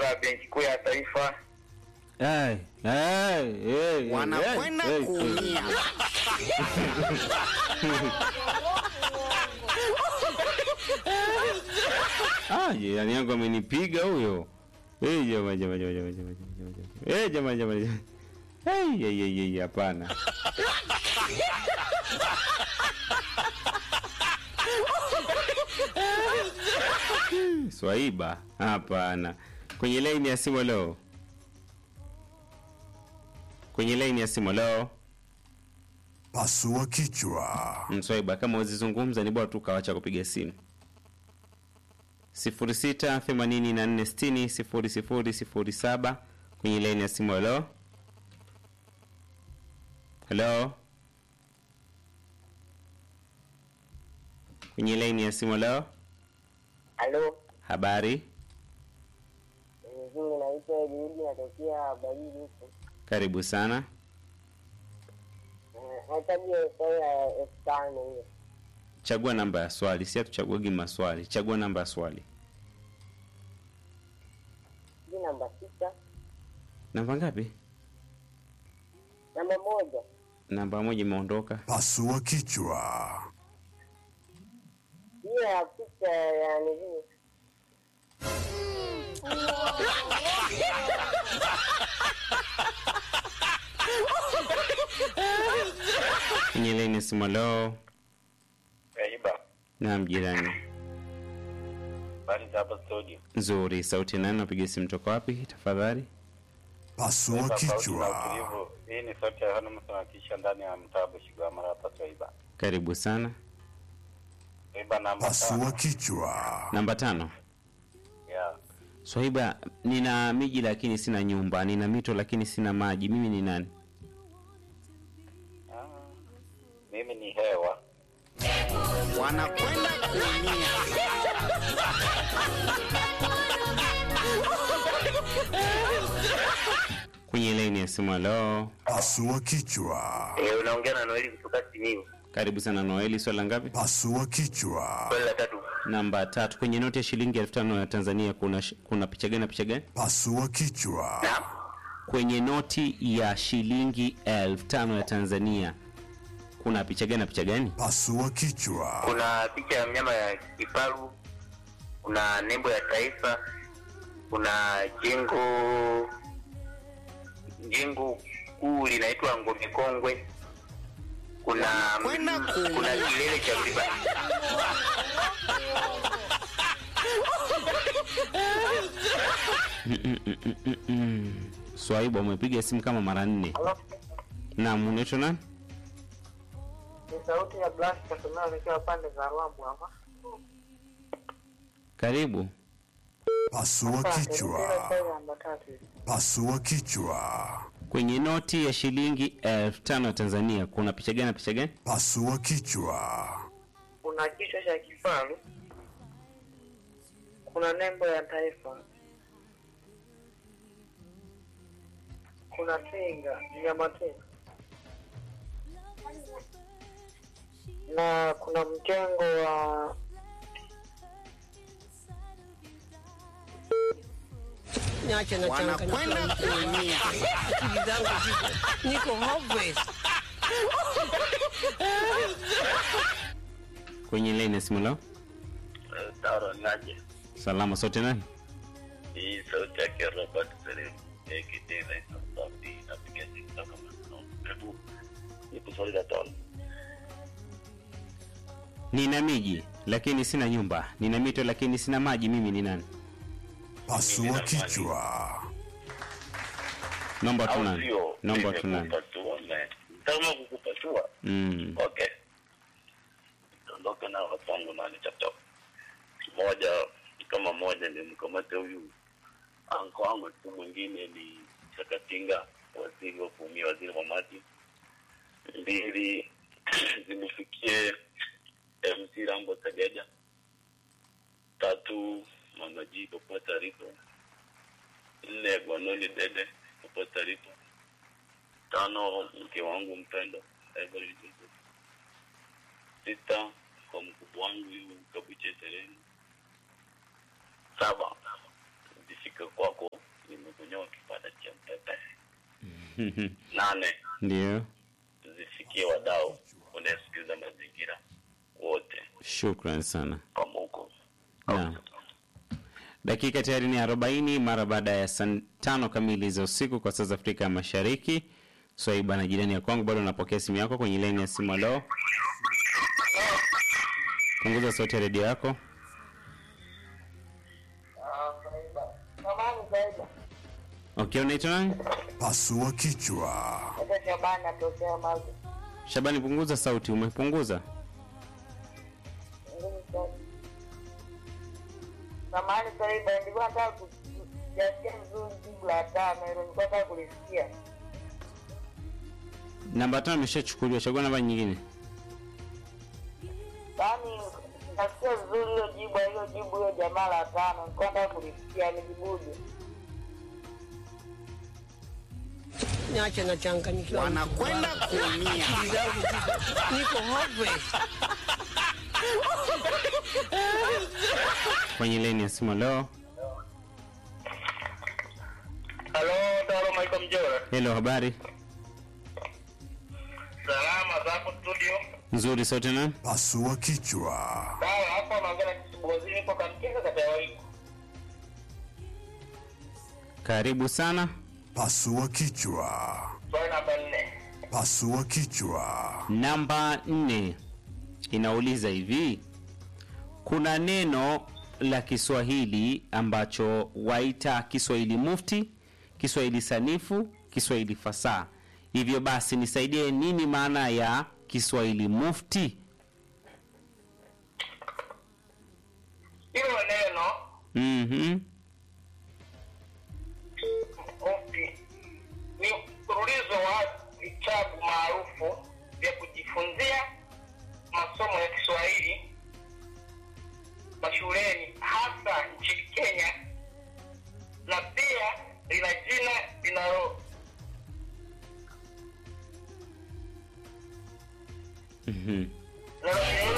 ya benki kuu ya taifa. Ai, ai, eh, wanakwenda eh, eh, kuumia. Ah, jirani yangu amenipiga huyo. Eh, jamaa jamaa jamaa jamaa jamaa jamaa jamaa. Eh, jamaa jamaa jamaa. Eh, ye ye ye hapana. Swaiba, hapana. Kwenye line ya simu leo. Kwenye line ya simu leo. Pasua kichwa. Mswaiba, kama uzizungumza ni bora tu kawacha kupiga simu. 0684600007 kwenye laini ya simu. Halo, halo, kwenye laini ya simu. Halo, Halo, habari, vizuri. Naitwa Juhudi, natokea Barili huko. karibu sana. Eh, Nahitaji hesabu ya elfu tano hiyo. Chagua namba ya swali, si hatuchaguagi maswali. Chagua namba ya swali. Hii namba sita, Namba ngapi? namba moja, Namba moja imeondoka. Pasua kichwa. hiyo ya picha ya nini? Kwenye laini ya simu. Halo, Kaiba. naam, jirani. Habari za hapa studio. Nzuri, sauti nani? Napiga simu toka wapi tafadhali? Pasua Sauti na kichwa. utulivu. Hii ni sauti ya Yohana Msamatisha ndani ya mtaa Bushigwamara hapa Kaiba. Karibu sana. Kaiba namba Pasua tano. kichwa. Namba tano. Yeah. Swaiba, nina miji lakini sina nyumba, nina mito lakini sina maji. Mimi ni nani? Ah, mimi ni hewa. wanakwenda kuumia. Kwenye laini ya simu. Halo, Pasua kichwa. Eh, unaongea na Noeli kutoka Simiyu. karibu sana Noeli. Swala ngapi? Pasua kichwa. Swali la tatu. Namba tatu. Kwenye noti ya shilingi elfu tano ya Tanzania kuna sh- kuna picha gani na picha gani? Pasua kichwa. Naam. Kwenye noti ya shilingi elfu tano ya Tanzania kuna picha gani na picha gani? Pasua kichwa. Kuna picha ya mnyama ya kifaru, kuna nembo ya taifa, kuna jengo jengo kuu linaitwa Ngome Kongwe, kuna Kwenda kuumia. kuna kilele cha mlima Swaiba, umepiga simu kama mara nne. Halo, Naam, unaitwa nani? ni sauti ya Blash Kasomeo nikiwa pande za Rwambu hapa. Karibu. Pasua Sasa, kichwa. nilipenda swali namba tatu hivi. Pasua kichwa. Kwenye noti ya shilingi elfu tano ya Tanzania kuna picha gani na picha gani? Pasua kichwa. Kuna kichwa cha kifaru, kuna nembo ya taifa, kuna twiga, mnyama twiga, na kuna mjengo wa Niache na wanakwenda kuumia. akili zangu ziko niko hopeless. Kwenye line ya simu lao. Taro naje. Salama sote nani? Hii sauti yake Robert Selim kitena sauti napiga simu kutoka Maseno. Hebu nipe swali la tano. Nina miji lakini sina nyumba, nina mito lakini sina maji. Mimi ni nani? Pasua kichwa. Naomba tu Au nani? sio? Naomba tu nani? Nimekupasua, man. Kama kukupasua. Mm. Okay. Tuondoke na wapango na chapchap. Moja kama moja ni mkamate huyu anko wangu tu, mwingine ni Chakatinga, waziri wa kuumia, waziri wa maji. Mbili zimfikie MC Rambo Sageja. Tatu Mama G popote alipo. Nne Gwanoni Dede popote alipo. Tano mke wangu mpendo Everett Joseph. Sita kwa mkubwa wangu huyu Kabuche Sereni. Saba zifike kwako nane Ndio, zifikie wadau unayesikiliza mazingira wote shukran sana. kama huko Naam. Dakika tayari ni 40 mara baada ya saa tano kamili za usiku kwa saa za Afrika ya Mashariki. Swaiba na jirani ya kwangu bado napokea simu yako kwenye laini ya simu. Leo punguza sauti ya redio yako. Samani zaidi. Okay, unaitwa nani? Pasua kichwa. Hata Shabani atokea maji. Shabani, punguza sauti. Umepunguza? Ngumu sana. Samani Saiba, nilikuwa nataka kujasikia vizuri jibu la tano hilo, nilikuwa nataka kulisikia. Namba tano imeshachukuliwa, chagua namba nyingine. Yaani nasikia vizuri hilo jibu hilo jibu hilo jamaa la tano, nilikuwa nataka kulisikia nijibuje. Niache nachanganyikiwa. wanakwenda kuumia. Akili zangu ziko- niko hopeless. Kwenye laini ya simu leo. halo taro maiko mjora Hello, habari salama zako studio nzuri. Sauti nani? Pasua kichwa. sawa hapa naongea na kisibozini ipo kamkinga kata ya waiku Karibu sana. Pasua kichwa. swali namba nne Pasua kichwa. Namba nne inauliza hivi, kuna neno la Kiswahili ambacho waita Kiswahili mufti, Kiswahili sanifu, Kiswahili fasaha. Hivyo basi nisaidie, nini maana ya Kiswahili mufti? hilo neno Mhm. mufti ni mfululizo wa vitabu maarufu vya kujifunzia masomo ya kiswahili mashuleni hasa nchini kenya na pia lina jina linalo Mhm. linalo